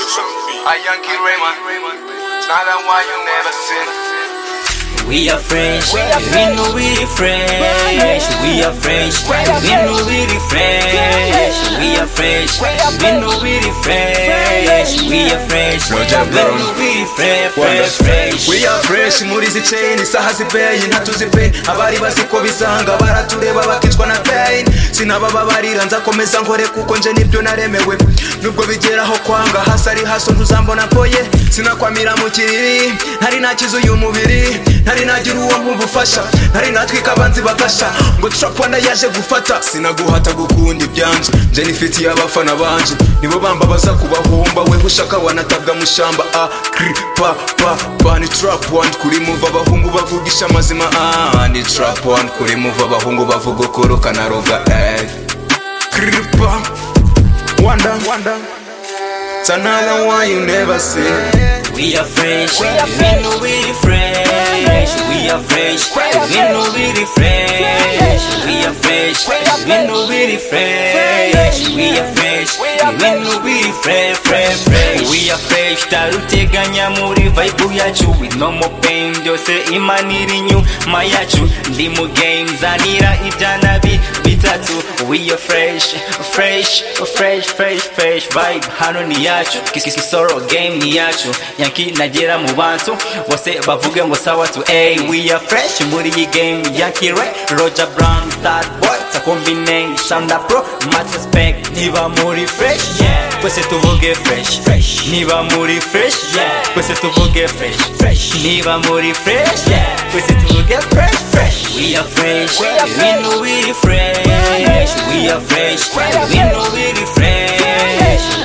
A Yankee Raymond. It's not that one you never seen. We are French, we know we the French. We are French, we know we the French. We are French, we know we the French. We are French, we know we the French. French. We are fresh muri izi chain isaha zipeye ntacyo zipe abari bazi ko bisanga baratureba bakicwa na pain sinabababarira nzakomeza nkore kuko nje nibyo naremewe nubwo bigeraho kwanga hasi ari haso ntuzambona mpoye sinakwamira mu kiriri ntari nakiza uyu mubiri ntari nagira uwo nkumva ufasha ntari natwika abanzi bagasha ngo trapwana yaje gufata sinaguhata gukunda ibyanje nje nifitiye abafana banje nibo bamba baza kubahomba we ushaka wanatabwa mushamba a kri pa pa pa ni trap one kuri muva abahungu bavugisha amazima ah ni trap one kuri muva abahungu bavuga ukuru kanaroga eh kri pa wanda wanda It's another one you never see We are French, we know we the French. We are French, we know we the French. We are French, we know we the French. We are French, we know we the French, French, French. We are French, taruteganya muri vibe yacu with no more pain. Byose imana iri inyuma yacu, ndi mu game zanira ibyana bi bitatu. We are fresh, fresh, fresh, fresh, fresh vibe. Hano ni yacu, kiss sorrow game ni yacu. Yankee nagera mu bantu bose bavuge ngo sawa tu hey we are fresh muri iyi game Yankee Ray Roger Brown that boy ta combination da pro much respect niba muri fresh yeah twese tuvuge fresh fresh niba muri fresh yeah twese tuvuge fresh fresh niba muri fresh yeah twese tuvuge fresh fresh we are fresh we know we the fresh we are fresh we know we the fresh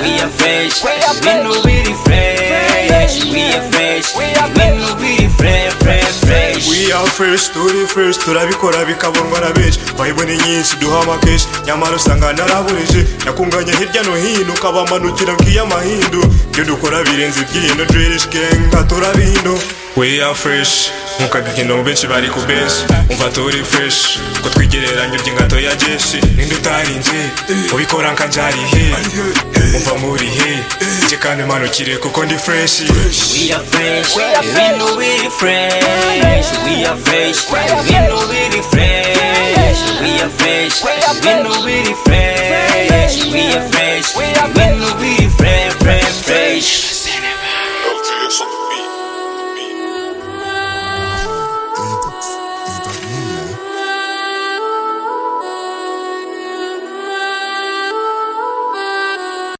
we are fresh we know we the fresh we are fresh we know we the fresh fresh fresh We are fresh, turi fresh, turabikora bikabonwa na benshi Bayibone nyinshi duha amakeshi Nyamara usanga naraburije Nakunganya hirya no hino Ukabamanukira ngiyo amahindu Ibyo dukora birenze ibyino Drilish gang nka turabino We are fresh Nkuka gikino benshi bari ku benshi Umva turi fresh Ko twigereranya urya ingato ya jeshi Ninde utarinze Ubikora nka njari he Umva muri he Nje kandi manukire kuko ndi fresh We are fresh, we know we the fresh. We are fresh, we know we the fresh. We are fresh, we know